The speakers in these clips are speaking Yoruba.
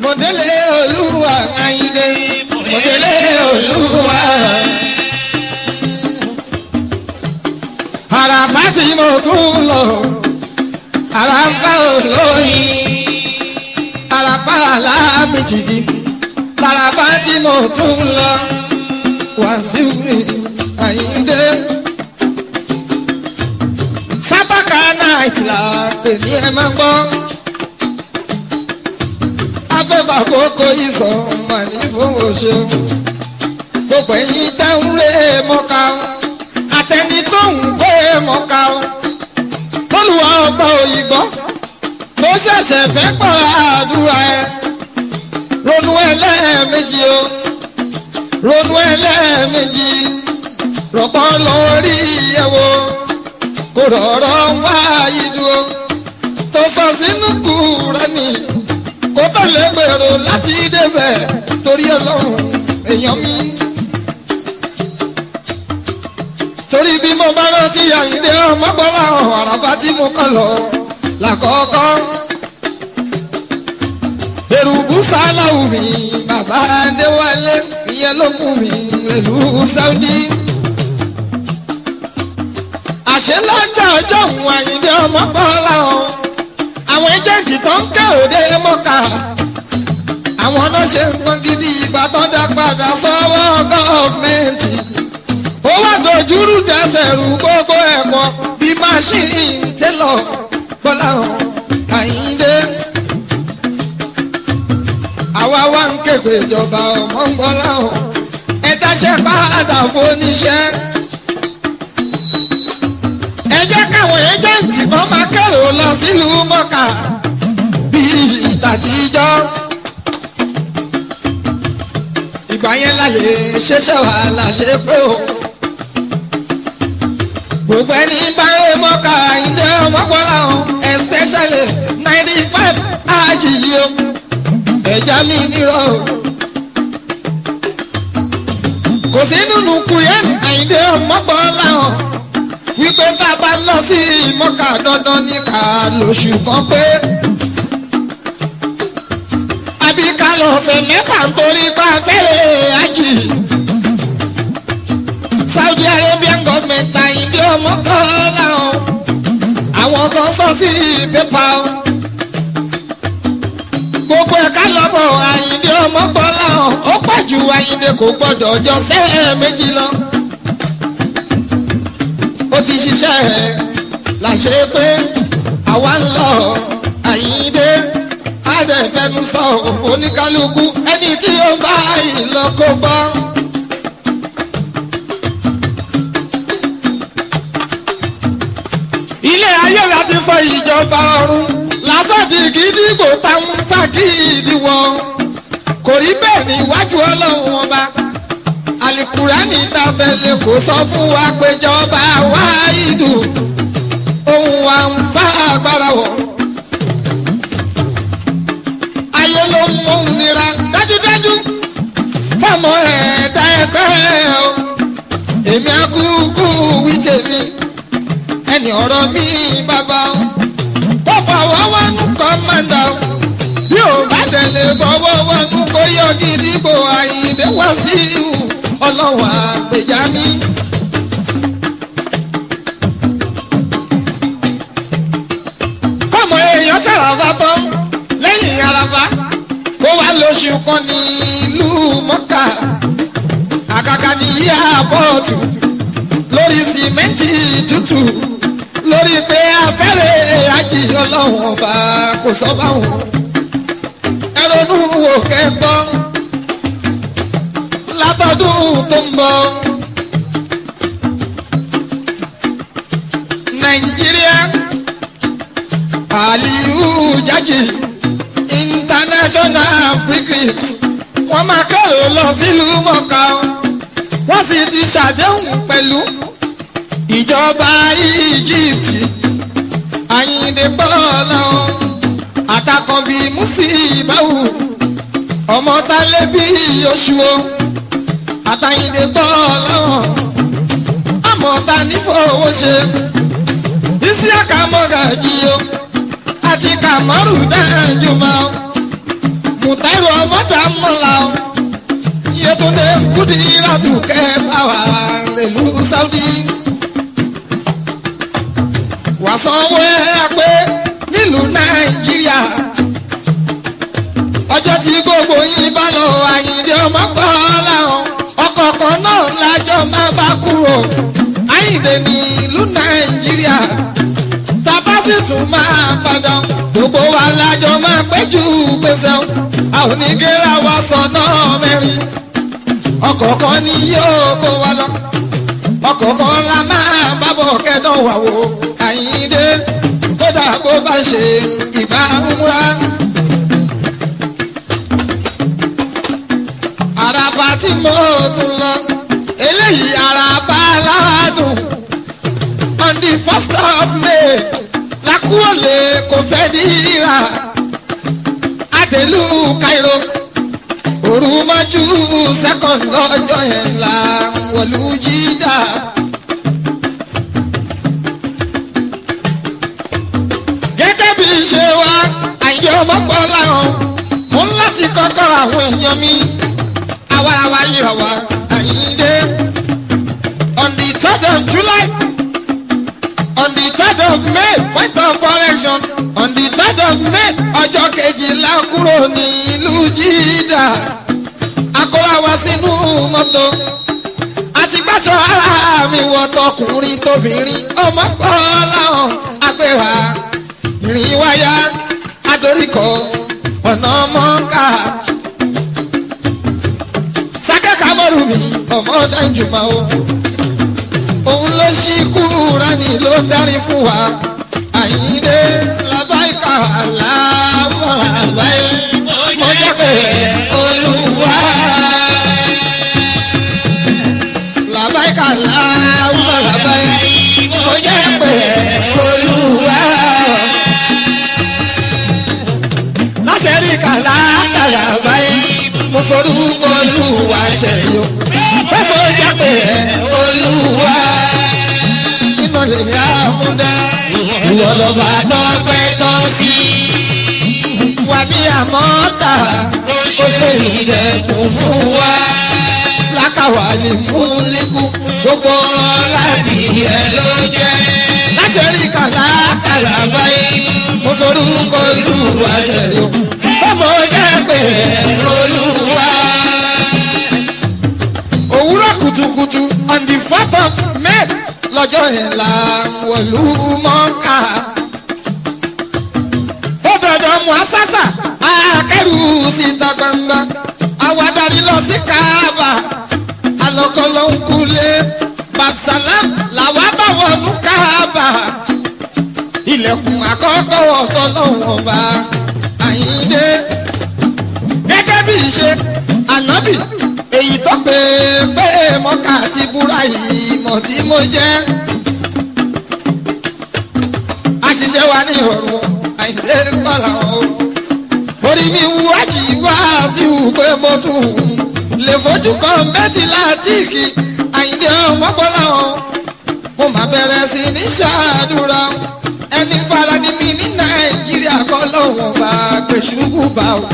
mọ̀délé olúwa ayíǹde mọ̀délé olúwa. àràbá tí mo tún lọ àràbá olóyin àràbá alámìjìjì àràbá tí mo tún lọ wàásù mi àyíndé. sábàkà night là pè ní ẹ máa ń gbọ́. afẹ́fà kókó ìsọ̀ mà ní fowó ṣeun. gbogbo ẹ̀yin táwọn rẹ̀ mọ́ka àtẹni tó ń gbé mọ́ka olùwà ọba òyìnbó tó ṣẹ̀ṣẹ̀ fẹ́ pọ̀ àdúrà ẹ̀ ronú ẹlẹ́ẹ̀mejì o ronú ẹlẹ́ẹ̀mejì rọ̀pọ̀ lórí ẹ̀wò kò rọ̀rọ̀ wá ìdúró tó sọ sínú Kùránì kó tó lè gbèrò láti débẹ̀ torí ọlọ́run èèyàn mi. torí bí mo bá rántí àyíndé ọmọgbọ́lá ọ̀hún àràbá tí mo kàn lọ làkọ́kọ́. èrùbù sáláwù mi bàbá adéwálé ìyẹn ló mú mi rèlú sáúdí. àṣẹ lọ́jọ́ ọjọ́ òun àyíndé ọmọgbọ́lá ọ̀hún àwọn ẹjẹ̀ǹtì tó ń ké òde mọ́ka àwọn náà ṣe nǹkan gidi ìgbà tó dá padà sọ́wọ́ gọ́ọ̀mẹ̀ntì ó wà tójúrú dẹ́sẹ̀ rú gbogbo ẹ̀kọ́ bí máṣíìnì tẹ́lọ̀ bọ́lá hàn àyíndé. àwa wá ń képe ìjọba ọmọ ń bọ́lá hàn ẹ dáṣẹ́ padà fóníṣẹ́. ẹ jẹ́ káwọn ẹjẹ̀ǹtì kan máa kẹ́rò lọ sílùú mọ́kà bíi ìtàtijọ́. ìgbà yẹn láyé ṣẹṣẹ wàhálà ṣe pé o gbogbo ẹni bá ń mọ́ka ìdẹ́ ọmọkùnrin ọ̀hún especially ninety five àjìyí o ẹ̀já mi nírọ̀ o. kò sí nínú kùyẹ́n àyíndé ọmọkùnrin ọ̀hún wípé tá a bá lọ sí mọ́ka dandan ní ká lóṣù kan pé àbí ká lọ ọ̀sẹ̀ mẹ́fà nítorí pa fẹ́rẹ̀ àjì. Saudi Arabian government àyìnbí ọmọ kan láwọn àwọn kan sọ sí pépà o. gbogbo ẹ̀ka lọ́bọ̀ àyìnbí ọmọ kan láwọn ó pàjù àyìnbí kò gbọ́dọ̀ ọjọ́ sẹ́ẹ̀ méjì lọ. ó ti ṣiṣẹ́ ẹ̀ làṣẹ pé àwa ń lọ àyìnbí adẹ̀fẹ́nu sọ òfò oníkálukú ẹni tí ó ń bá ìlọ kó gbọ́. ilé ayé láti sọ ìjọba ọ̀run lásọ̀dì gídígbò táwọn fàkìdí wọn kò rí bẹ́ẹ̀ níwájú ọlọ́run ọba alukurani tàbẹ̀lẹ̀ kò sọ fún wa péjọba wáìdù ohun wa ń fa agbára wọ̀ ayé ló ń mú un nira dájúdájú fọmọ ẹ̀ẹ́dá ẹgbẹ́ o èmi àkúkú wí tèmi ẹni ọ̀rọ̀ mi bàbá o ó fọwọ́ wọnú kọ́mándà o bí ò bá tẹ̀lé fọwọ́ wọnú kó yọ gidigbo àyíǹde wá sí ìhù ọlọ́wọ́ àgbèjà mi. kọ́mọ èèyàn ṣàràbà tán lẹ́yìn araba kó wá lóṣù kan ní ìlú mọ́kà àkàkà ní yíyàbọ̀tù lórí sìmẹ́ǹtì tútù lórí pé afẹ́rẹ́ àjì ọlọ́run ọba kò sọ báwọn ẹrọnú wò kẹ́ńgbọ́ látọdún tó ń bọ̀ nàìjíríà aliyu jaji international pilgrims wọ́n máa kẹ́rò lọ sílùú mọ́ká wọ́n sì ti ṣàdéhùn pẹ̀lú ìjọba egypt àyìndé bọ́ọ̀lá àtàkànbí musibawu ọmọ tálẹ́bí oṣù o àtàyìndé bọ́ọ̀lá àmọ́ ta ní fowó ṣe isi àkàmọ́gàjì o àti kàmọ́rù dájú mọ́ mùtáìrò ọmọdé amọ̀là o Yétúndé nkúdi ládùúkẹ́ báwa rèlú Saudi wà sanwó ẹ pé nílùú Nàìjíríà ọjọ́ tí gbogbo yín bá lọ Àyìndé ọmọ gbọ́ láwọn ọkọ̀ọ̀kan náà lájọ máa bá kúrò Àyìndé ní ìlú Nàìjíríà tábà sì tún máa padà gbogbo wa lájọ máa péjú pèsè o àwọn onígẹ́rà wa sọ̀nà mẹ́rin ọkọ̀ọ̀kan ni yóò kó wa lọ ọkọ̀ọ̀kan la máa bábọ̀ kẹ́dọ̀ wà wò Àyìndé kódà kó bá ṣe ìbá múra. àràfà tí mo tún lọ eléyìí àràfà aládùn on the first of May lakúọ̀lẹ̀ kò fẹ́ dìrà àdèlú Cairo òru mọ́jú second lọ́jọ́ yẹn là wọ̀lú jídà. gẹ́gẹ́ bí ṣe wá àyè ọmọ pọ̀ láwọn mo ń láti kọ́kọ́ àwọn èèyàn mi àwarawa ìrọ̀wá Àyìndé on the third of July on the third of May point of correction on the third of May ọjọ́ kejìlá kúrò ní ìlú Jídà akọ́ra wa sínú mọ́tò àti gbàṣọ ara mi wọ tọkùnrin tóbìnrin ọmọ pọ̀ láwọn agbèrà ìrìn wáyà adoríkọ ọ̀nà mọ́ká sákẹ́kà mọ́rù mi ọmọ dájúmọ́ o òun ló ṣí Kúránì ló ń darí fún wa Àyìndé làbáìkà làwọn àgbáyé mo jẹ́ pé Olúwa làbáìkà làwọn àgbáyé mo jẹ́ pé Olúwa láṣẹ́rí kàlá kàlá báyìí mo forúkọ Olúwa ṣẹ̀yọ pé mo jẹ́ pé Olúwa nínú lè ní àmúdá ìwọ lọ́ba tọ́pẹ́ tọ́ sí wà ní àmọ́ta ó ṣe ìdẹ̀kùn fún wa lákàwá lè mú líkù gbogbo láti yẹ ló jẹ́ láṣẹ́rí kàlá kàlá báyìí mo forúkọ Olúwa ṣẹ̀yọ pé mo jẹ́ pé Olúwa òwúrọ̀ kùtùkùtù on the fourth of May lọ́jọ́ yẹn là ń wọ̀lú mọ́ká. ó dọ̀dọ̀ mú asásà akẹ́rù síta gbangba àwa darí lọ sí Kaaba alọ́kọ́lọ́ ń kulé babsalam làwa bá wọnú Kaaba ilẹ̀kùn àkọ́kọ́ ọ̀tọ̀ lọ́wọ́ ọba Àyìndé gẹ́gẹ́ bí ìṣe ànábì èyí tó pé pé mọ́kà ti búra yìí mọ̀ tí mo jẹ́. àṣìṣe wa ní ìrọ̀rùn Àyìndé kọ́là o. orí mi wú àjì wá sí wù pé mo tún lè fojú kan bẹ́tì látìkì Àyìndé ọmọ bọ́lá o. mo máa bẹ̀rẹ̀ sí ní ṣàdúrà ẹni fara ní mi ní Nàìjíríà kọ́ lọ́wọ́ bá gbèsùkú bá o.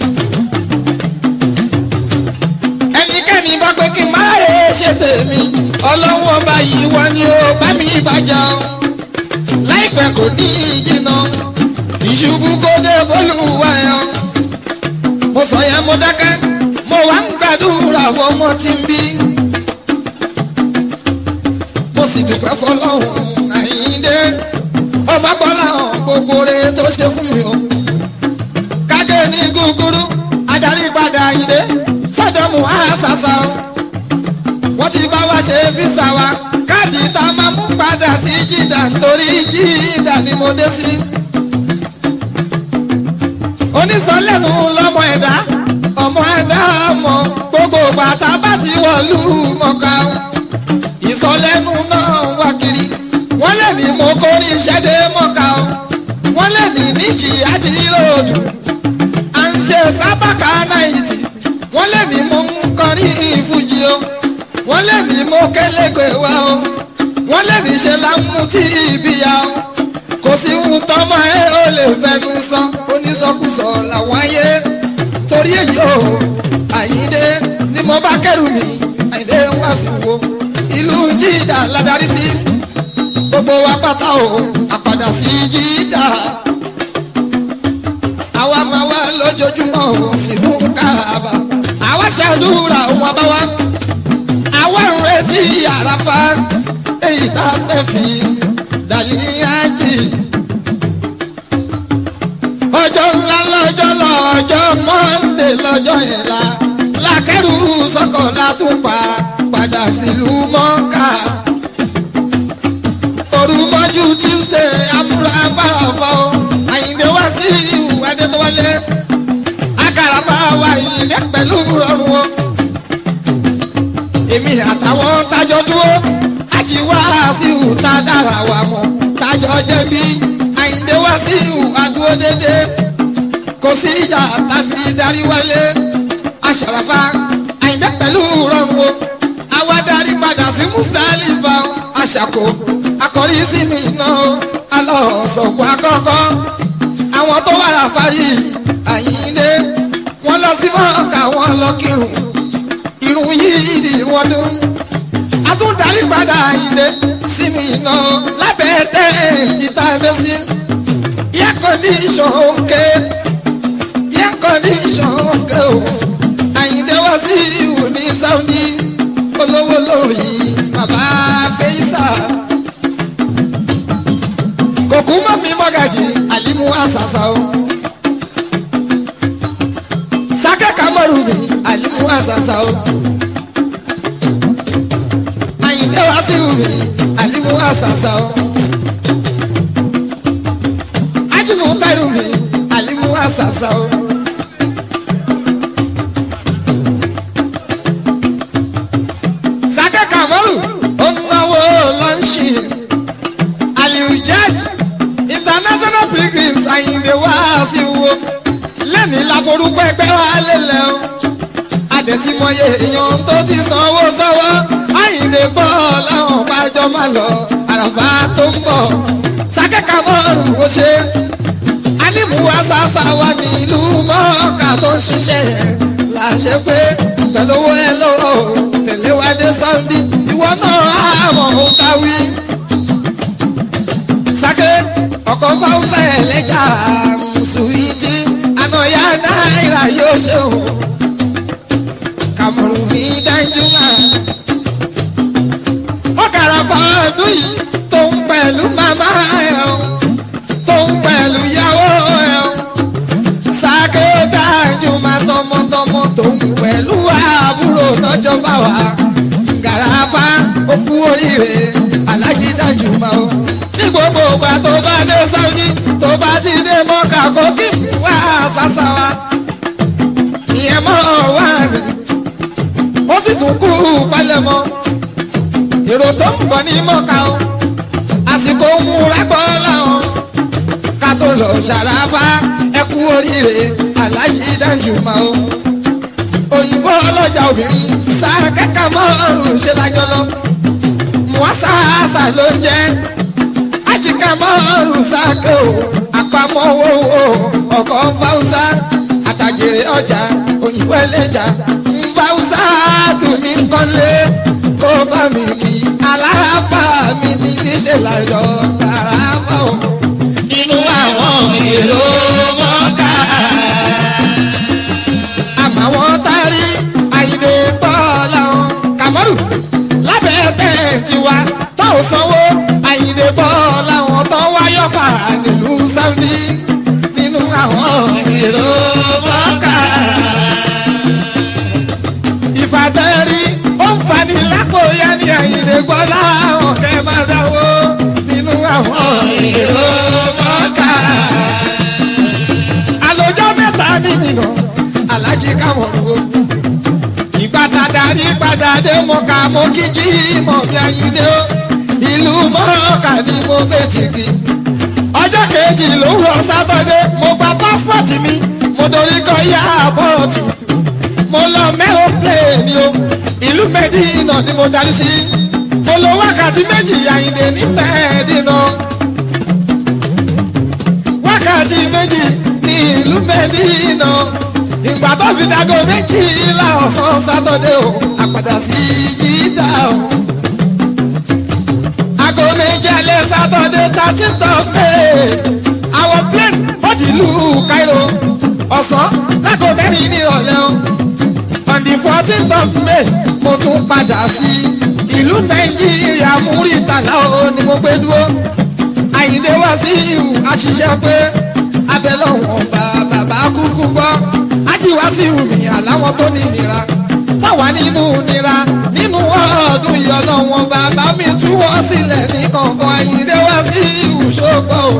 ẹnikẹ́ni bá pé kí n má lè ṣe tèmi ọlọ́run ọba yìí wá ní o bá mi bàjá o láìpẹ́ kò ní ìjìnà ìṣubú kó dé bólúwa ẹ̀ mo sọ yẹn mo dákẹ́ mo wá ń gbàdúrà fọmọ tí ń bí mo sì dúpẹ́ fọlọ́run Àyìndé ọmọ gbọ́lá gbogbo rẹ̀ tó ṣe fún mi o kájé ní gúgúrú adarí padà Àyìndé sọdọ̀mù àṣàṣà o wọ́n ti bá wa ṣe físà wa káàdì tá a máa mú padà sí jìdá nítorí jìdá ni mo dé sí. onísọ̀lẹ́nu lọ́mọ ẹ̀dá ọmọ ẹ̀dá mọ̀ gbogbo bàtà bá ti wọ̀lú mọ̀ká ìsọ̀lẹ́nu náà wá kiri wọ́n lè ní mo kórí iṣẹ́ dé mọ̀ká wọ́n lè ní níjì àdìròdù à ń ṣe sábàkà náìtì wọ́n lè ní mo ń kọrin ìfújì o wọ́n lè ní mo kélégbé wa o wọ́n lè ní ṣe lámú tí ibi ya o kò sí ohun tọ́mọ ẹ ó lè fẹnu sọ onísọkúsọ làwọn ayé torí torí èyí o àyíndé ni mo bá kẹrù mi àyíndé ń wá sí wo ìlú jídà ládàrí sí gbogbo wa pátá o àpàdà sí jídà àwa máa wá lójoojúmọ́ o sínú káàbà àwa ṣàdúrà òun àbáwá àwa ń retí àràfà èyí tá a fẹ́ fi dàlíyájì ọjọ́ ńlá lọ́jọ́ lọ́jọ́ mọ́ndé lọ́jọ́ yẹn la lákẹ́rù sọ́kọ̀ látúpa padà sílùú mọ́ká orúmọ́jú tuesday amúra fárafá o àyíǹde wá sí ìwádé tó wálé akàràfà wá àyíǹde pẹ̀lú rọrùn o èmi àtàwọn tájọ dúró àti wá sí ìwúta dára wa mọ́ tájọ jẹ́ bí àyíǹde wá sí ìwà dúró dédé kò sí ìjà tàbí darí wálé aṣàràfà àyíǹde pẹ̀lú rọrùn o àwa darí padà sí mustalifa aṣàkó akọrí sí mi náà alọ́sọ̀kọ̀ àkọ́kọ́ àwọn tó wà láfárí àyíǹde wọ́n lọ sí mọ́ọ̀ká wọ́n lọ kírun irun yìí di wọn dún atúndarí padà àyíǹde sí mi náà lábẹ́ tẹ́ títa ẹgbẹ́ sí yẹ kọ́ndíṣọ̀n òǹkè yẹ kọ́ndíṣọ̀n òǹkè o àyíǹde wá sí ìwò ní sáúndì olówó lórí bàbá fẹ́yìsà kòkú mọ́ mi mọ́gàjì àlímú àṣàṣà o sákẹ́ kàmọ́rù mi àlímú àṣàṣà o àyìndé wá sí mi àlímú àṣàṣà o ájùmọ̀ tẹ́rù mi àlímú àṣàṣà o. sákẹ́ kàmọ́rù ó ń náwó lọ́ńṣì aliujaj international pilgrims àyìndé wá sí wo lẹ́ni láforúkọ ẹgbẹ́ wa lélẹ̀ o adẹ̀tìmọye èèyàn tó ti sanwó sọ́wọ́ àyìndé gbọ́ láwọn bájọ́ máa lọ àràfà tó ń bọ̀ sákẹ́kà mọ́rù ó ṣe anímúwá sàṣà wà nílùú mọ́ọ̀ká tó ń ṣiṣẹ́ yẹn làṣẹ pé pẹ̀lú owó ẹ lọ́wọ́ tẹ̀lé wa dé sáúndì ìwọ náà àmọ̀ ó káwí sake ọkọ fáwùsà ẹlẹjà suwiti ànáyà náírà yóò ṣe o kàmùrù mi dájúmọ. ó kàrà fọdún yìí tó ń pẹ̀lú màmá ẹ̀ o tó ń pẹ̀lú ìyàwó ẹ̀ o sake dájúmọ tọmọtọmọ tó ń pẹ̀lú àbúrò lọ́jọ́ bá wa gàràfà ó kú oríire alájí dájúmọ o ní gbogbo ìgbà tó bá dé sáwùdí tó bá ti dé mọ́kà kó kí n wá sàṣà wa ìyẹn mọ́ wá ní ó sì tún kú palẹ̀mọ́ èrò tó ń bọ̀ ní mọ́kà o àsìkò ń múra gbọ́ láwọn ká tó lọ ṣàràfà ẹ kú oríire alájí dájú mọ́ o òyìnbó ọlọ́jà obìnrin sáà kẹ́kẹ́ mọ́ ṣe lájọ lọ muwasasa ló ń jẹ́ ajika márùn sáké o àpamọ́ owó ọkọ̀ fáwùsá àtàjèrè ọjà òyìnbó ẹlẹ́jà fáwùsá tùmí kọ́lé kó bá mi kí aláàbà mi ní níṣẹ́ láyọ̀ tààràbà o nínú àwọn èrò mọ́ká. àmọ́ àwọn tárí àyìnbó pọ̀ láwọn kàmọ́rù lábẹ́ tẹ̀ tiwa tó sanwó àyìnbó pọ̀ láwọn tó wáyọ̀ fà nílùú sáúdí nínú àwọn èrò mọ́ká. ìfàtẹ́rí ó ń fani lápò yá ní àyìnbó gbọ́ láwọn kẹ́ máa dáwó nínú àwọn èrò mọ́ká. àlòjọ́ mẹ́ta ní nìyàn alájí káwọn wo ìgbàdà darí padà dé mọ̀ká mo kí jí mọ̀ bí ayíǹde o ìlú mọ́ọ̀ká ni mo gbé tìbí. ọjọ́ kejì lówùrọ̀ sátọ́dé mo gba pásítọ̀tì mi mo dorí kọ yá bọ́ọ̀tù mo lọ mẹ́rọ̀ pléènì o ìlú mẹ́dínà ni mo darí sí mo lo wákàtí méjì ayíǹde ní mẹ́ẹ̀ẹ́dínà wákàtí méjì ní ìlú mẹ́dínà ìgbà tó fi dago méjìlá ọ̀sán sátọ́dé o àpàdà sí jídà o. aago méjì alẹ́ sátọ́dé thirteenth of may àwọn plane fọ́dìlú Cairo ọ̀sán lágò mẹ́rin ní ìrọ̀lẹ́ o. on the fourteenth of may mo tún padà sí ìlú nàìjíríà múrítàlá o ni mo gbé dúró. àyíndé wá sí ìhù àṣìṣe pé abẹ́lọ́wọ̀n bá bàbá kúkú gbọ́ ajíwá sí ìhùmí àláwọn tó ní ìnira táwa nínú nira nínú ọdún ìyọ̀nà wọn bàbá mi tú wọn sílẹ̀ ní kọ̀ọ̀kan àyíndé wá sí ìhù ṣógbọ́ o.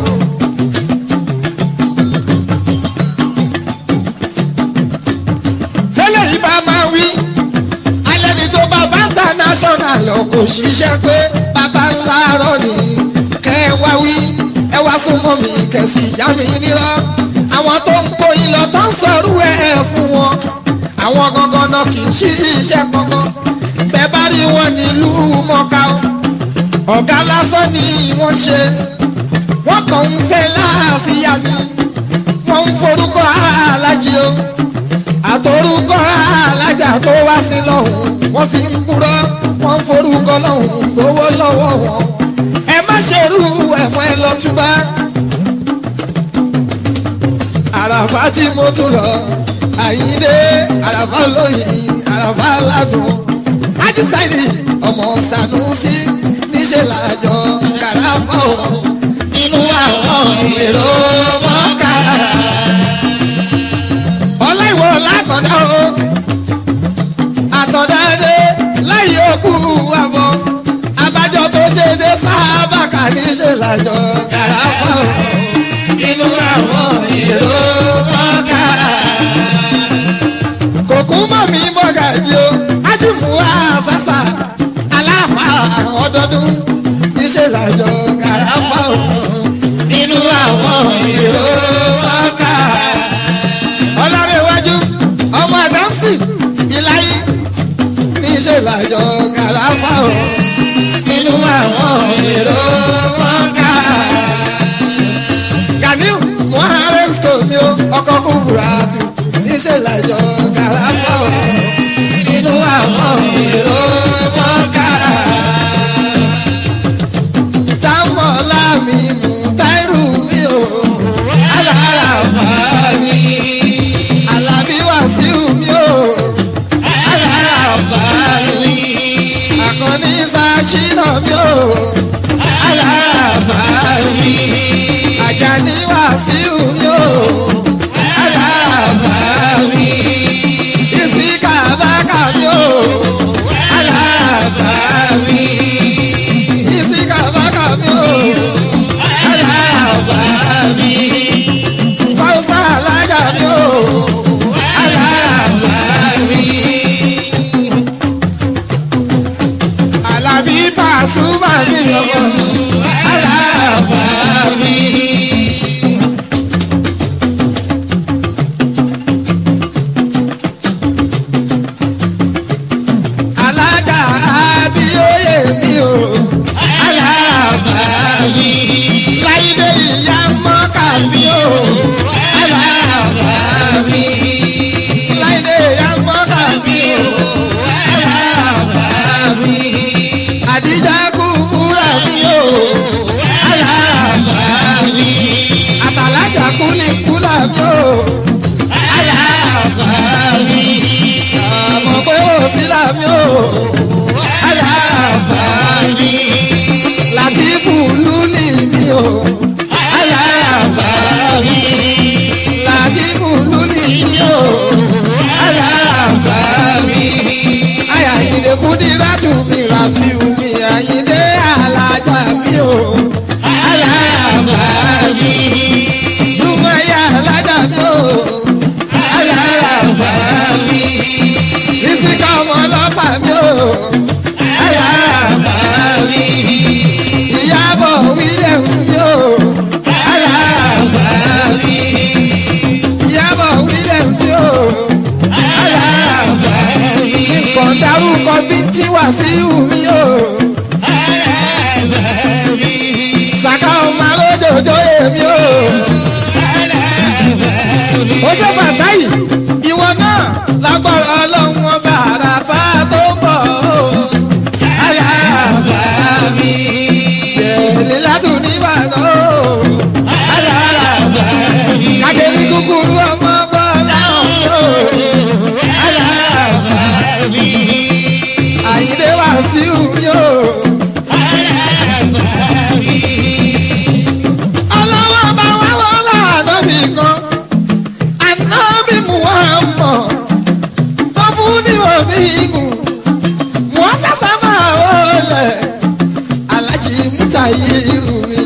tẹ́lẹ̀ yìí bá máa wí alẹ́ ni tó bàbá international kò ṣiṣẹ́ pé bàbá ńlá rọ̀ ní kẹ́ ẹ wá wí ẹ wá súnmọ́ mi kẹ̀sì ìyá mi nírọ́ àwọn tó ń kó yín lọ tó ń sọ̀rọ̀ ẹ̀ fún wọn àwọn gangan náà kì í ṣí iṣẹ́ kankan bẹ́ẹ̀ bá rí wọn nílùú mọ́ká o ọ̀gá lásán ni wọ́n ṣe wọ́n kàn ń fẹ́ láàsíyá ni wọ́n ń forúkọ alájí o àtòrúkọ alájà tó wá sí lọ́hùn wọ́n fi ń kúrọ́ wọ́n ń forúkọ lọ́hùn gbowó lọ́wọ́ wọn ẹ má ṣerú ẹ̀mọ́ ẹ lọ túbá àràfà tí mo tún lọ àyíndé àràfà lóyìn àràfà ládùn ajísáìdì ọmọ sànúsí níṣẹ́ làjọ kàràfà ò nínú àwọn èrò mọ́ká ọláìwọ lákọ̀dá o àtọ̀dá dé láyé òkú àbọ̀ abájọ tó ṣe dé sábà kà níṣẹ́ làjọ kàràfà ò nínú àwọn èrò mọ́ká kòkú mọ̀ mí mọ́gàjì o ájùmù àṣàṣà aláfà ọdọọdún níṣẹ́ làjọ kàràfà ò nínú àwọn èrò mọ́ká ọlọ́rẹ̀wájú ọmọ àdámsì ìláyé níṣẹ́ làjọ kàràfà ò nínú àwọn èrò mọ́ká ganiu muhammed skomi o ọkọ kúburà tù níṣẹ́ làjọ kàràfà ò nínú àwọn èrò mọ́ká támọ̀lá mi mú táírù mi o aláràfà mi alábí wàsíù mi o aláràfà mi àkànní sàṣínà mi o aláràfà mi àjàní wàsíù mi o aláràfà mi ìsìkà bákà mi o aláràfà mi ìsìkà bákà mi o aláràfà mi fausa alájà mi o aláràfà mi alábí pàṣùmà mi ọmọ aláràfà mi. alájà abíyóyè mi o aláràfà mi láìdé ìyá mọ́kà mi o aláràfà mi láìdé ìyá mọ́kà mi o aláràfà mi àdìjà kúkúrà mi o aláràfà mi àtàlájà kúlíkúlà mi o aláràfà mi àmọ̀ pé ó sí làmí o aláràfà mi látìfù lúlì mi o aláràfà mi látìfù lúlì mi o aláràfà mi ayàyìndé kúdírátù mi ràfíù mi àyìndé alájà mi o aláràfà mi dùnmọ̀yà alájà mi o aláràfà mi ìsìnká ọmọ ọlọ́pàá mi o aláràfà mi ìyàbọ̀ williams mi o aláràfà mi ìyàbọ̀ williams mi o aláràfà mi kọ̀ǹdarúkọ bí tí wà lágbára ọlọ́run ọba àràfà tó ń bọ̀ o. Àràfà mi. Bẹ̀rẹ̀ látún nìbàdàn o. Àràfà mi. Kájẹ́rì kúkúrú ọmọ bọ́lá o. Àràfà mi. Àyíndé Wàsíù mi o. Àràfà mi. Ọlọ́wọ́ bá wá wọ́lá ànábì kan. Ànábì Muhammad tó fún ní òní igun. Wọ́n sàṣà máa wọlé. Alájí Mútàyí irú mi.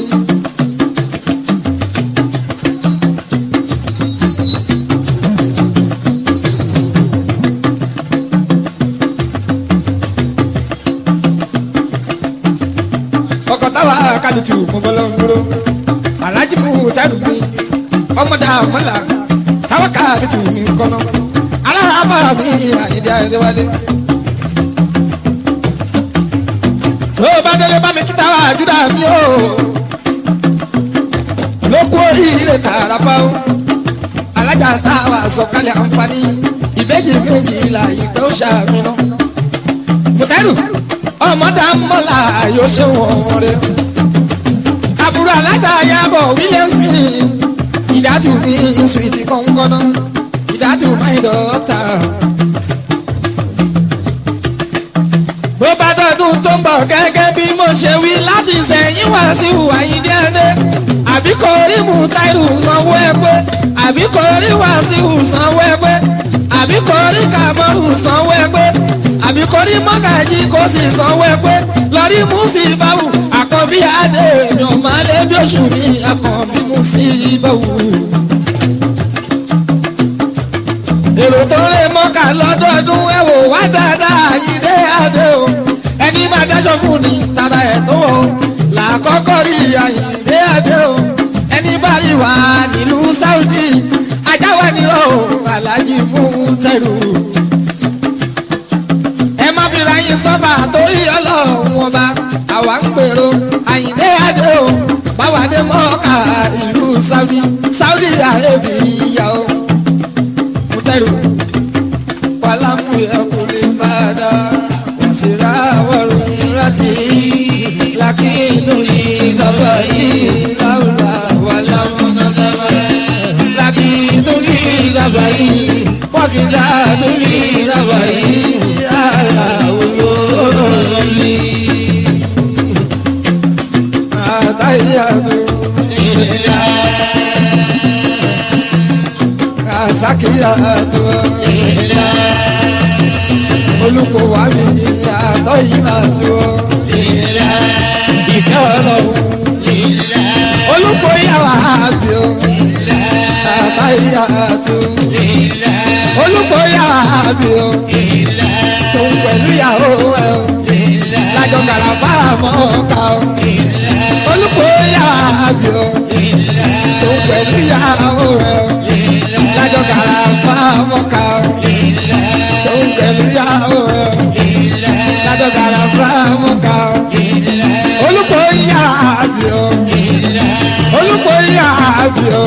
ọkọ̀ táwa kálítù mo bọ́ lọ́n dúró. Alájí Mútàyí mi. Ọmọdé àmọ́là táwa kálítù mi kọ́nà. Aláàbà mi àyíndé àyíndéwálé. tó bá délé bá mi kíta wá júdà mi o ló kú oríire tààrà bá o alájà tá a wà sọ̀kalẹ̀ àǹfààní ìbejì méjì là ìgbẹ́ ó ṣàmìnà mùtẹ́rù ọmọdé mọ́là yóò ṣe wọ̀n rẹ̀ àbúrò alájà yàbọ̀ williams mi ìdájú mi sùìtì kọ̀ǹkọ̀nà ìdájú máa ń dọ̀ọ́ta. bó bá dọ̀dún tó ń bọ̀ gẹ́gẹ́ bí mo ṣe wí láti sẹ́yìn wá sí ìhùwà yìí déédé àbí kò rí Mùtáírù sanwó ẹgbẹ́ àbí kò rí Wàsíù sanwó ẹgbẹ́ àbí kò rí Kàmọ́rù sanwó ẹgbẹ́ àbí kò rí Mọ́gàjí kò sì sanwó ẹgbẹ́ lọ́rí Músíbáwù àkànbí adé èèyàn máa lé bí oṣù mi àkànbí Músíbáwù. èrò tó lè mọ́kà lọ́dọọdún ẹ wò wá dáadáa yìí dé adé o ẹni máa dáṣọ fún ni tara ẹ̀ tó o làkọ́kọ́ rí àyìndé adé o ẹni bá rí wà nílùú Saudi ajáwá nílò Aláàjì Mútẹ́rù ẹ má fi ra yín sọ́fà torí ọlọ́run ọba àwa ń gbèrò àyìndé adé o báwa dé mọ́kà ìlú Saudi Saudi Arabia o mutairu walamu yakuli bada wasira warumrati lakinu li safari laula walamu nasafari lakinu li safari wakila li safari ala wuloli atayatu kasakiyatu olùkọ́ wa mi àtọ́ ìyàtọ̀ ìfẹ́ ọlọ́run olùkọ́ yàrá àbí o àtọ́ ìyàtọ̀ olùkọ́ yàrá àbí o tó ń pẹ̀lú ìyàwó ẹ o lájọ kàràfà mọ́ ká o olùkọ́ yàrá àbí o tó ń pẹ̀lú ìyàwó ẹ o lájọ kàràfà mọ́ ká o tó ń pẹ̀lú ìyàwó ẹ o lájọ kàràfà mọ́ ká o olùkọ́ yàrá àbí o olùkọ́ yàrá àbí o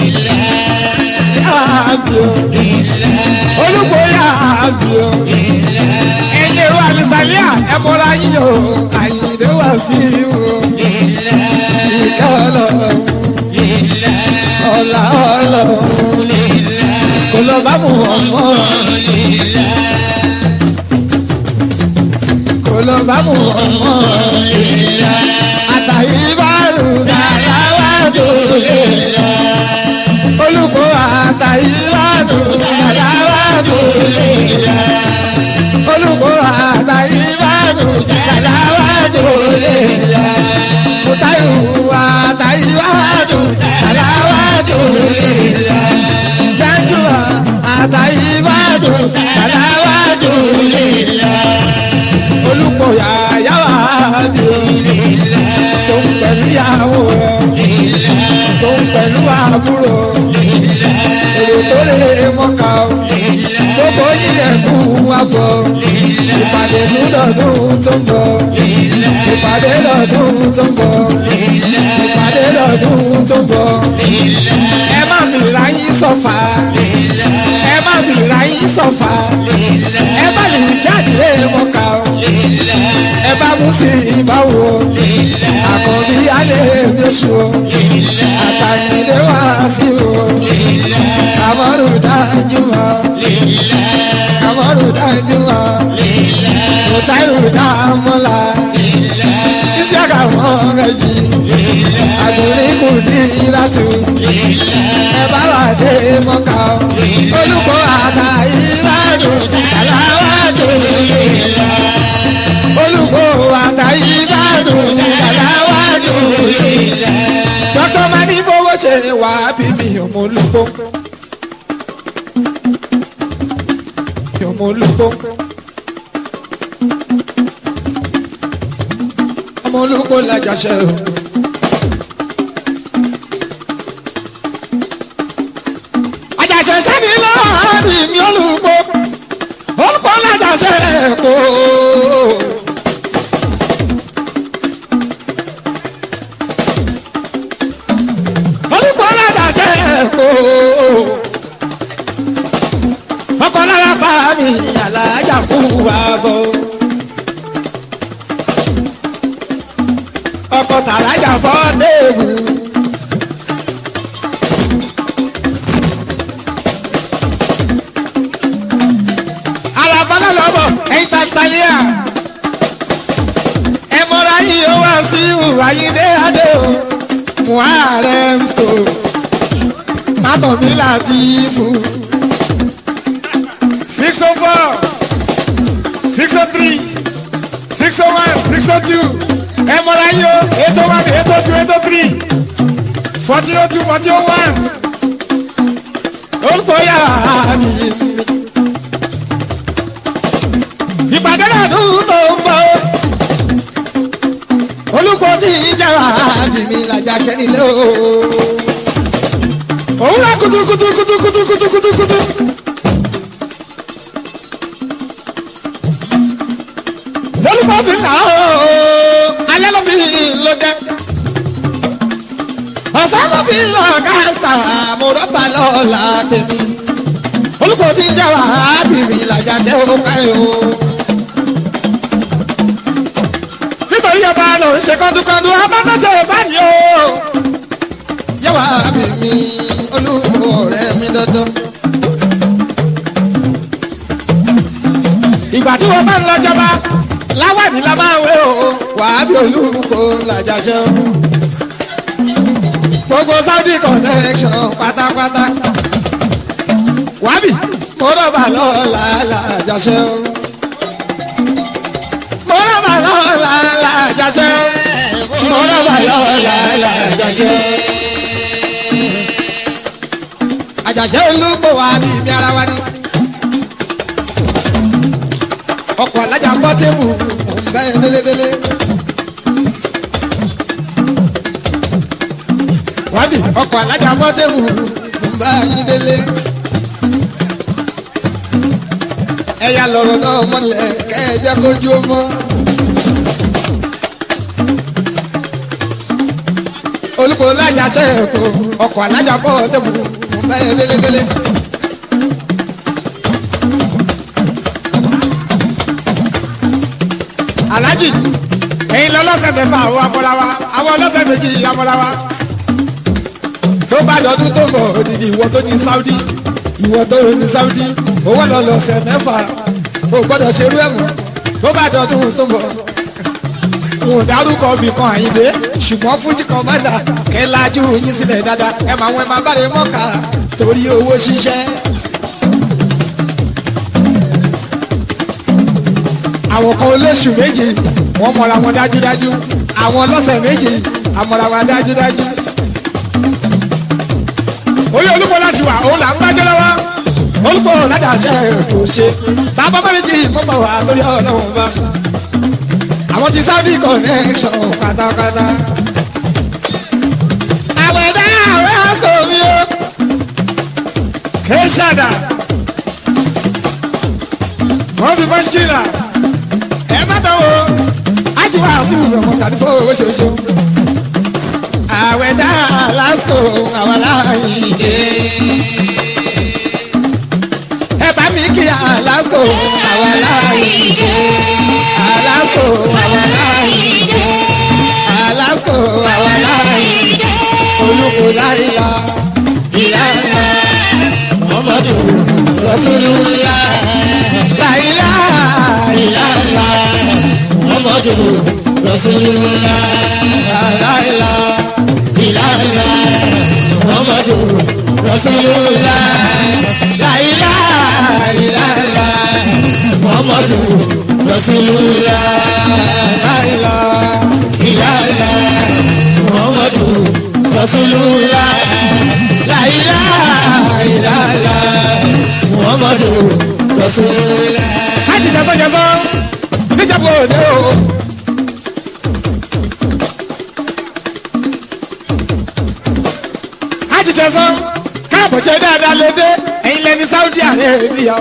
yàrá àbí o olùkọ́ yàrá àbí o ẹ̀yin èrò àlùsàlíà ẹ̀ mọ́ra yín o àyìndé wá sí i o ìkẹ́ ọlọ́run ọ̀la ọlọ́run kò lọ bá mu ọmọ kò lọ bá mu ọmọ àtàyè bárù sàláwà dòlè olùkọ́ àtàyè bárù sàláwà dòlè olùkọ́ àtàyè bárù sàláwà dòlè mutayu àtàyè bárù sàláwà dòlè janjua àtàyè bárù sàláwà dòlè olùkọ́ yàyà wà bí tó ń pẹ̀lú ìyàwó ẹ̀ tó ń pẹ̀lú àbúrò èrò tó lè mọ́ka o gbogbo yíyẹ kú wa bọ̀ ìpàdé lọ́dún tó ń bọ̀ ìpàdé lọ́dún tó ń bọ̀ ìpàdé lọ́dún tó ń bọ̀ ẹ má fi ra yín sọ̀fà ẹ má fi ra yín sọ mustapha ẹ bá lè jáde mọ́ka o ẹ bá mú sí ìbáwò àkọ́bí alẹ́ bíṣu o àtàyìnlé wá sí o àmọ́rù dájú mọ́ àmọ́rù dájú mọ́ mọ̀tàrù dámọ́lá ìsíàkà mọ́gàjì àdúrí kù ní ìlàtú ẹ bá wà dé mọ́ka o olùkọ́ àtàyìnbádùn aláwádùn olùkọ́ àtàyìnbádùn aláwádùn dókítà máa ní fowó ṣe wà á bí mi ọmọ olùkọ́ ọmọ olùkọ́ ọmọ olùkọ́ làjàṣẹ o. àjàṣẹ sẹ́ni lọ́ọ̀rì mi olùkọ́ olùkọ́ làjàṣẹ kò. olùkọ́ làjàṣẹ kò. ọkọ̀ lára fa mi àlàájà fún wa bọ̀. ọkọ̀ tàlájà fọ́ déèbù. àlàfàlà lọ́bọ̀ ẹ̀yin tanzania ẹ mọ́ra yìí ó wá sí ìwàyídé adé o muharem school mátọ̀mí láti fún six oh four six oh three six oh one six oh two ẹ mọ̀ra yín o eight oh one eight oh two eight oh three forty oh two forty oh one olùkọ́ yà mí. ìpàdé náà tún tó ń bọ̀ olùkọ́ tí ìjà mímí làjà sẹ́nilé o. òwúrọ̀ kutukutu kutukutu kutukutu kutu. lólùkọ́ fi là ó alẹ́ ló fi ló jẹ́ ọ̀sán ló fi lọ káàsà mo rọ́bà lọ́la tèmi olùkọ́ tí ń jẹ́ wà á bìrì làjà ṣe ó káyọ̀ o. nítorí ọba ló ń ṣe kọ́dúkọ́dú abánáṣe báyìí o. yẹ́wà bìrì olùkọ́ ọ̀rẹ́ mi dandan. ìgbà tí wọ́n bá ń lọ jọba láwàdí la máa wé o wàá bí olùkọ́ làjàṣẹ́ o. gbogbo saudi connection pátápátá wàbí mo rọ̀bà lọ́la làjàṣẹ́ o. mo rọ̀bà lọ́la làjàṣẹ́ o. mo rọ̀bà lọ́la làjàṣẹ́ o. àjàṣẹ́ olùkọ́ wa bí mi ara wa ni ọkọ̀ alájà ń bọ́ tébù ń bẹ́ délédélé. wádìí ọkọ̀ alájà ń bọ́ tébù ń bá yín délé. ẹ̀yà lọ̀rọ̀ náà mọ́lẹ̀ kẹ́ẹ̀jẹ́ kójú ó mọ́. olùkọ́ alájà sẹ́ẹ̀kọ́ ọkọ̀ alájà ń bọ́ tébù ń bẹ́ délédélé. alhaji ẹyin lọlọsẹ mẹ́fà àwọn amọrawa àwọn ọlọsẹ méjì amọrawa tó bá dọdún tó bọ odidi ìwọ tó ní saudi ìwọ tó ní saudi owó lọlọsẹ mẹ́fà o gbọ́dọ̀ ṣerú ẹ mọ́ tó bá dọdún tó bọ wọn ò dárúkọ bí kan àyíndé ṣùgbọ́n fújì kan má dà kẹ́ lajú yín sílẹ̀ dáadáa ẹ máa wọn ẹ máa bá rẹ mọ́ka torí owó ṣiṣẹ́. àwọn kan olóṣù méjì wọ́n mọ̀ra wọn dájúdájú àwọn ọlọ́sẹ̀ méjì àmọ̀ra wọn dájúdájú. oyè olúkọ láti wà òun là ń gbájọ́ lọ́wọ́ olùkọ́ ládàáṣẹ́ kò ṣe bàbá bá méjì mọ́mọ́ wà lórí ọlọ́run bá. àwọn ti saudi connection pátápátá. àwọn ẹ̀dá àwọn aṣọ mi o. kéṣàdà wọ́n fi mọ́ṣíkìlà ẹ má dán o ájú wa sí ìwé ọmọ tàbí fún owó ṣoṣo àwẹ̀ dá lásìkò àwọn aláìní ẹ bá mi kí alasco Àwàláyìndé. alasco Àwàláyìndé. olùkọ́ láìla Ìlànà Muhammadu Rasulullah. láìla Ìlànà Muhammadu Rasulullah. láìla Ìlànà Muhammadu Rasulullah. láìla Ìlànà Muhammadu Rasulullah. láìla Ìlànà Muhammadu Rasulullah. láìla Ìlànà Muhammadu Rasulullah. láti ṣàtọ́jọ́sọ́ níjàpọ̀ òde o. láti ṣàtọ́jọ́sọ́ káàbọ̀ ṣe dáadáa lédè ẹ̀yin lẹni Saudi Arabia.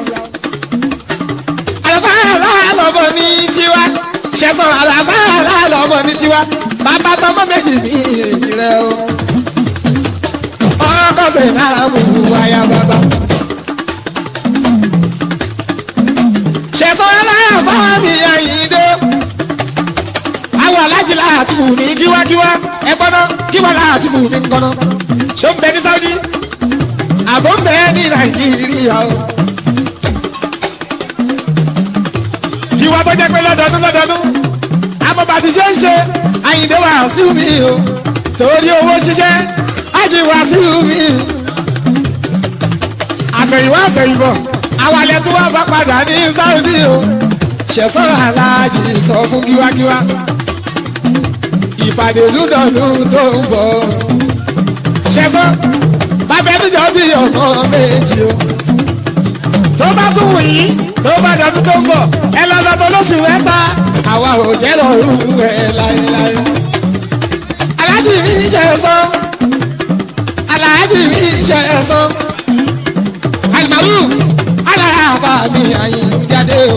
àlàfáà lọ́bọ̀ ní tiwa ṣẹ̀sọ̀ àlàfáà lọ́bọ̀ ní tiwa bàbá tọmọ méjì ní èyí rẹ o. ọkọ̀ sẹ̀ náà mú wáyà bàbá. ṣẹ̀sọ́ ẹlẹ́yà fáwọn mi àyíndé. àwọn alájí láti fún mi kíwákíwá ẹ gbọ́dọ̀ kíwá láti fún mi gbọ́dọ̀. ṣó ń bẹ ní Saudi àbọ̀ ń bẹ ní Nàìjíríà o. kíwá tó jẹ́ pé lọ́dọọdún lọ́dọọdún àmọ́ bá ti ṣe ń ṣe àyíndé wà sí mi o torí owó ṣiṣẹ́ ájì wà sí mi. àṣẹ̀yìnwá àṣẹ̀yìnbọ̀ àwọn alẹ́ tí wọ́n bá padà ní Saudi o ṣẹ̀sọ́ aláàjì sọ fún kíwákíwá ìpàdé lúdọ̀lù tó ń bọ̀ ṣẹ̀sọ́ bàbẹ́dújọ́ bí ọmọ méjì o tó bá tún wù yín tó bá dọ̀dún tó ń bọ̀ ẹ lọ lọ́dọ̀ lóṣù mẹ́ta àwa ò jẹ́ lọ́rùn ẹ̀ láéláé aláàjì mi ṣẹ̀sọ́ aláàjì mi ṣẹ̀sọ́ alimaruf aláàbà mi àyìn jáde o.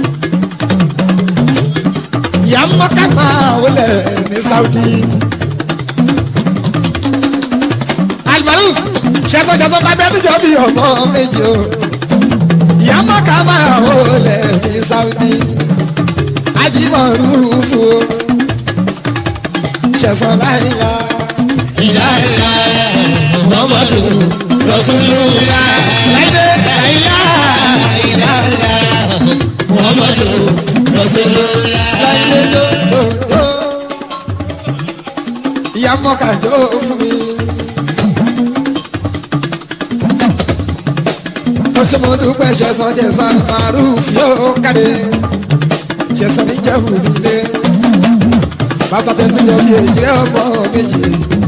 ìyá mọ́ká máa wọlé ní Saudi. alimaruf ṣẹṣọ ṣẹṣọ bàbá níjọ bí ọmọ méjì o. ìyá mọ́ká máa wọlé ní Saudi. ajimarufu o. ṣẹṣọ láìla. Ìlànà Muhammadu Rasulullah. láìdé Láìlá ìlànà Muhammadu Rasulullah. láìdé lóòótọ́. ìyá mọ́ká jó fún mi. ó ṣe mo dúpẹ́ ṣẹ̀sán ṣẹ̀sán maruf yóò kàdé ṣẹ̀sán níjẹ̀bù nílé bàbá tẹnu jọ bí èyí rẹ ọmọ méjì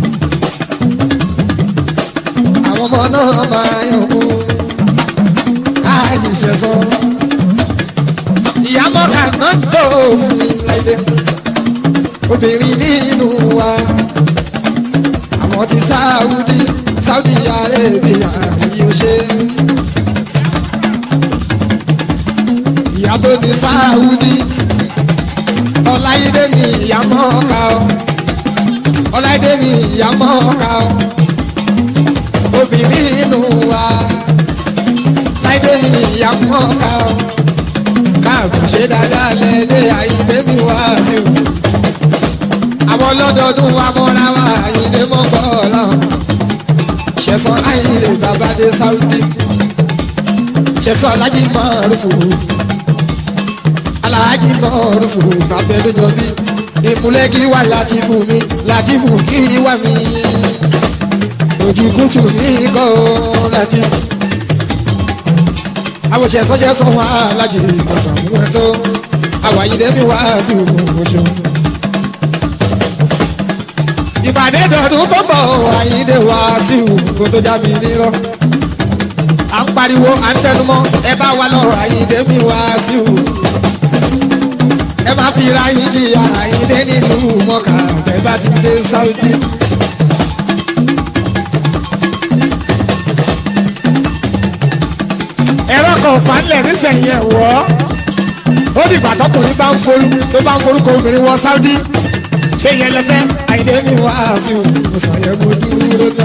àwọn ọmọ náà máa yàn kú láàyè ṣẹ̀sán ìyá mọ́ka náà tó fún mi láìdé obìnrin nínú wa àwọn ti sáúdí sáúdí arébíà yóò ṣe. ìyá tó ní sáúdí ọláyédè mi ìyá mọ́ka o ọláyédè mi ìyá mọ́ka o obìnrin nínú wa láyédè mi ìyá mọ́ka o káàbọ̀ ṣe dáadáa lẹ́dẹ̀ àyíndé mi wá sí o àwọn ọlọ́dọọdún wa mọ́ra wa àyíndé mọ́kọ́ ọ̀làhùn ṣẹ̀sán àyíndé bàbá dé sáúdí ṣẹ̀sán alájí mọ́rùfù alájí mọ́rùfù bàbá ẹlẹ́jọ́ bí ìmúlẹ̀ kí wà láti fún mi láti fún kí wà mí ojú kùtù ní kọ́ láti àwọn ṣẹ̀sán ṣẹ̀sán wà lájí bàbá mú ẹ tó àwọn àyíndé mi wá sí òkú ṣeun ìpàdé dọ̀dún tó bọ̀ àyíndé wá sí òkú tó já mi nírọ̀ à ń pariwo à ń tẹnumọ́ ẹ bá wa lọ́rọ̀ àyíndé mi wá sí òkú ẹ má fi ra yín jìyà àyíndé nílùú mọ́kà bẹ́ẹ̀ bá ti dé sáúdí. ẹ̀rọ kan fanlẹ̀ nísẹ̀yìn ẹ̀ wọ́ ó dìgbà tọkùnrin bá ń forú tó bá ń forúkọ obìnrin wọ sáúdí ṣé yẹn lẹfẹ àyìndé mi wá sí o sọ yẹn mo dúró ná.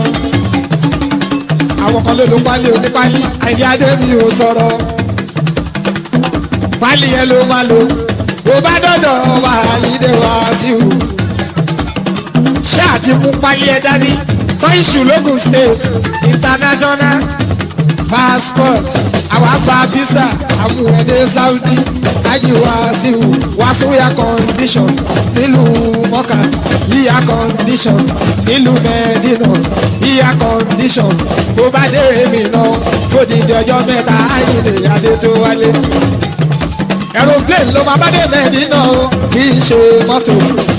àwọn kan ló ló pálí onípálí àyìndé adé mi ò sọ̀rọ̀. pálí yẹn ló máa lò bó bá dọ̀dọ̀ wà lídé wá sí o ṣáà ti mú pálí ẹ dání tó ìṣù lógùn state international passport àwa gba visa àmúrẹ́dẹ́ saudi ájì wá sí o wá sóyà condition nílùú mọ́kà yíyá condition nílùú mẹ́dínà yíyá condition bó bá dé èmi náà fòdìdí ọjọ́ mẹ́ta àyìnlé adé tó wálé aeroplane ló máa bá dé mẹ́dínà o kì í ṣe mọ́tò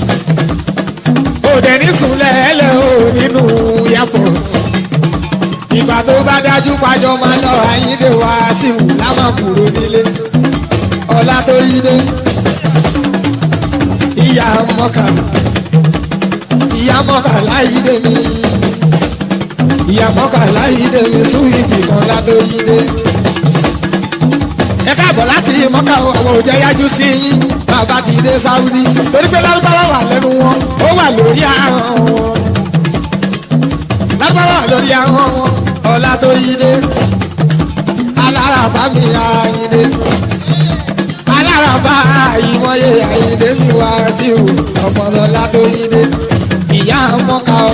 òde ní sùnlẹ̀ ẹlẹ́ o nínú airport ìgbà tó bá dájú pàjọ máa lọ àyíndé wá sí wù láwọn kúrò nílé ọlá tó yídé ìyá mọ́kà ìyá mọ́kà láyídé mi ìyá mọ́kà láyídé mi súwìtì kan látó yídé ẹ káàbọ̀ láti mọ́kà o, àwọn òjẹ́ yájú sí yín bàbá ti dé sáúdí torí pé lárúbáwá wà lẹ́nu wọn ó wà lórí ahọ́n wọn lárúbáwá wà lórí ahọ́n wọn ọlá tó yí dé alárabá mi àyíndé alárabá àyíwọ́yé àyíndé mi wá sí o ọmọlọ́lá tó yí dé ìyá mọ́ka o.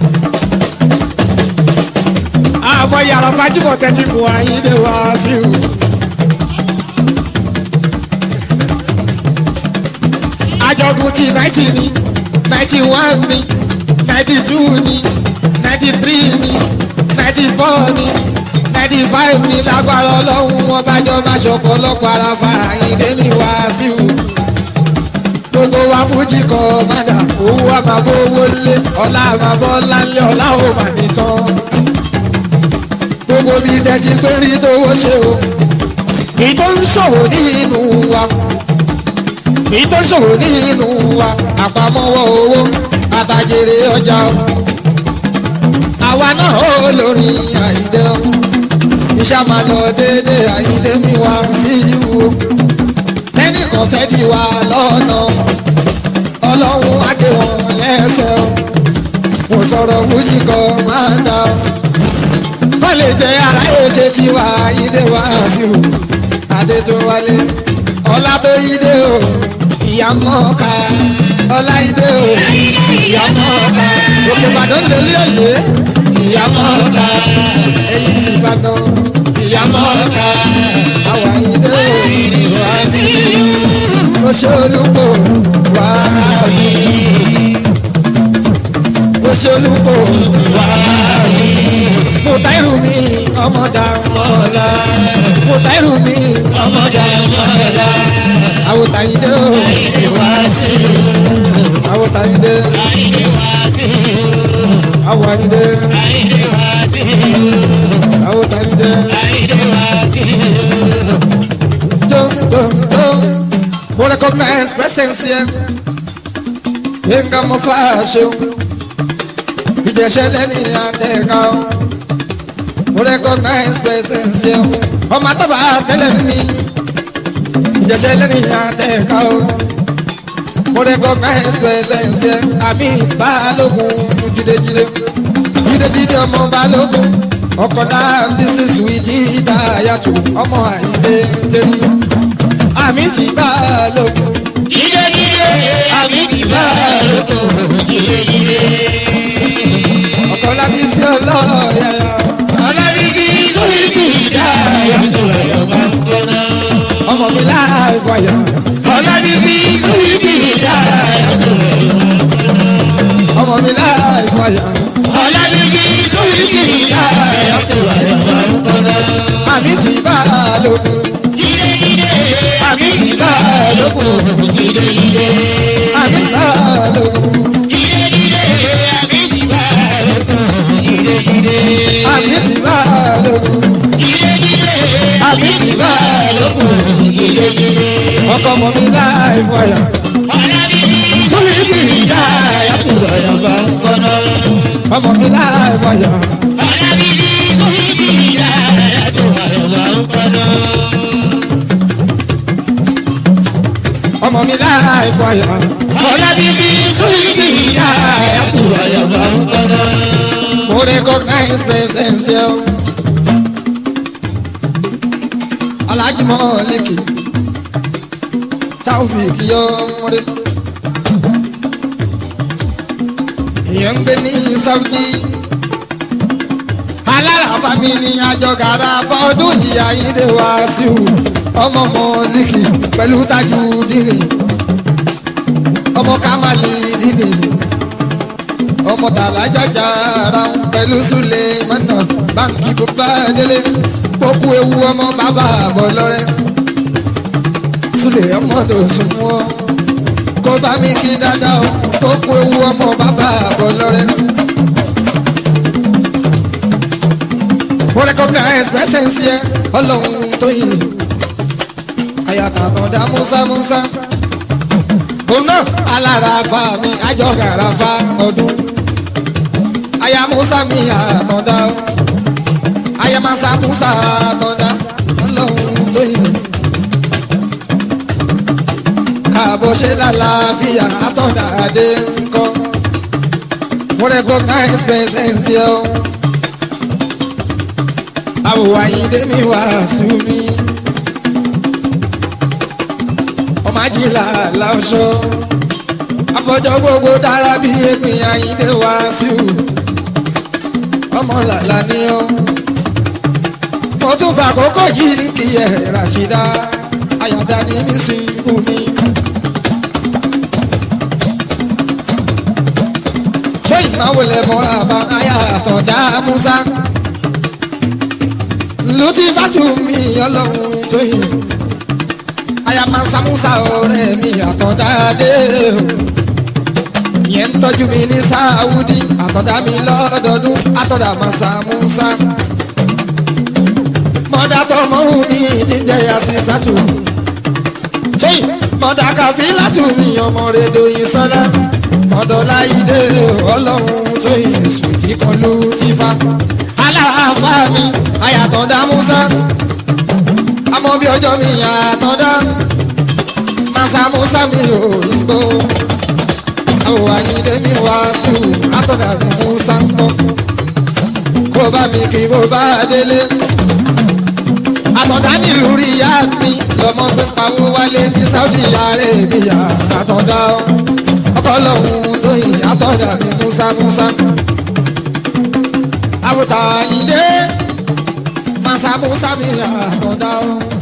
àmọ́ yàrá fájúmọ̀ tẹ́tí mu àyíndé wá sí o. àjọ̀dún ti náìtì ni náìtì one ni náìtì two ni náìtì three ni náìtì four ni náìtì five ni lágbára ọlọ́run wọn bá jọ máa ṣọ̀pọ̀lọpọ̀ ara fa àyíndé ní wàásù gbogbo wa fújì kọ mádà owó àmàbọ̀ owó lé ọlá àmàbọ̀ ńláńlé ọlá ò mà ní tán gbogbo bíi tẹ́tí pé rí tówó ṣe o ìtò ń ṣòwò nínú wa èyí tó ṣòro nínú wa àpamọ́wọ́ owó àtàjèrè ọjà o. àwa náà ó lórí àyídé o. iṣẹ́ máa lọ déédéé àyídé mi wá sí ìwò. lẹ́nìkan fẹ́ di wa lọ́nà ọlọ́run á gé wọn lẹ́sẹ̀ o. mo sọ̀rọ̀ fújì kan máa ń dá o. kọ́ lè jẹ́ aráyé ṣe tiwa àyídé wá sí o. adé tó wálé ọlá tó yí dé o ìyá mọ́ka ọláìdé o ìyá mọ́ka òkè ìbàdàn lélẹ́ òye ìyá mọ́ka èyí ti ìbàdàn ìyá mọ́ka àwọn àyídé o ìwà sí oṣù olùkọ wà mí oṣù olùkọ wà mí mo táìrù mi ọmọdà mọ́la mo táìrù mi ọmọdà mọ́la àwòtàyídé o Ìwàásù, àwòtàyídé àìdíwàásù, àwòtàyídé àìdíwàásù, àwòtàyídé àìdíwàásù. dum dum dum mo recognize presence yẹn yínká mo fà ṣeun ìjẹsẹ lẹni àtẹká o mo recognize presence yẹn ọmọ àtọ́ba tẹ́lẹ̀ mi ìjẹsẹ lẹni àtẹká o mo recognize presence yẹn àmì balógun jídéjídé jídéjídé ọmọ balógun ọkọlá bísí suwìtì ìdáyàtò ọmọ àyíké tẹ́lẹ̀ àmì ti balógun Jídéjídé, àmì ti bá lóko. Jídéjídé, ọkọlá bísí ọlọ́ọ̀yà ọlọ́bísí sóyìkì dá yàtọ̀ ẹ̀yọ̀ bá ń gbóná. ọmọ mi láì fọyà Ọlọ́bísí sóyìkì dá yàtọ̀ ẹ̀yọ̀ bá ń gbóná. ọmọ mi láì fọyà Ọlọ́bísí sóyìkì dá yàtọ̀ ẹ̀yọ̀ bá ń gbóná. àmì ti balógun Jídéjídé, àmì ti bá lóko. Jídéjídé. àmì balógun Jídéjídé, àmì ti bá lóko. Jídéjídé. àmì ti balógun Jídéjídé, àmì ti bá lóko. Jídéjídé. ọkọ ọmọ mi láì fọyà Ọlábíbí sóyìkì dá yàtọ̀ ẹ̀yọ̀ bá ń gbóná. ọmọ mi láì fọyà Ọlábíbí sóyìkì dá yàtọ̀ ẹ̀yọ̀ bá ń gbóná. ọmọ mi láì fọyà Ọlábíbí sóyìkì dá yàtọ̀ ẹ̀yọ̀ bá ń gbóná. mo recognize presence yẹn alájùmọ̀ lẹ́kì taofik yọmọdé ìyẹn ń gbé ní saudi aláràfà mi ní àjọgàrà fọdún yìí àyíndé wá sí o ọmọ mọ̀ọ́lìkì pẹ̀lú tajú dìrì ọmọ kamali dìrì ọmọ tàlájájà ara ń pẹ̀lú súlẹ̀ mọ́nà báńkì kò bá délé kókó ewu ọmọ bàbá àbọ̀ lọ́rẹ́ súlẹ̀ ọmọdé sùn wọ́ kó bá mi kí dáadáa o kókó ewu ọmọ bàbá àbọ̀ lọ́rẹ́. mo recognize presence yẹ ọlọ́run tó yìn àyàtà kan dá musa musa òun náà alára fa mi àjọkàrà fa ọdún aya musa mi àtọ̀dá o aya masa musa àtọ̀dá ọlọ́run tó yìn káàbọ̀ ṣe lálàáfíà àtọ̀dá adé ńkọ́ mo recognize presence yẹ o àwòwá yìí dé mi wá sí mi. ọmọ ajílà láṣọ afọjọ gbogbo dára bí ẹgbìn àyíndé wá sí o ọmọ làlá ni ó. mo tún fa àkókò yìí kí ẹ ràṣídá àyàdá ní mi sí ikú mi. ṣé ìmáwò lẹ mọ́ra bá ayà àtọ̀dá musa lùtí fàtú mi ọlọ́run tó yìn àyàmá samusa ọ̀rẹ́ mi àtọ̀dáde yẹn ń tọ́jú mi ní sáwùdí àtọ̀dá mi lọ́dọọdún àtọ̀dá máa samusa mọ́dà tọmọ wù mí jíjẹ yàsí sátú tóyìn mọ́dà kàfí látù mí ọmọ rẹ̀ dòyìn sọ́lá mọ́dọ̀ láyídé ọlọ́run tó yìn sùtì kan lù tífà aláàfà mi àyàtọ̀dá musa àmọ́ bí ọjọ́ mi àtọ̀dá masa musa mi ò ń bọ̀ àwọn àyíndé mi wá sí o àtọ̀dá mi musa ń bọ̀ kó bá mi kí kó bá délé àtọ̀dá nílùú rí ìyá mi lọ́mọ pé pawó wálé ní saudi arabia àtọ̀dá ọkọ̀ lọ́hùn tó yìn àtọ̀dá mi musa musa àwòtà àyíndé masa musa mi àtọ̀dá o.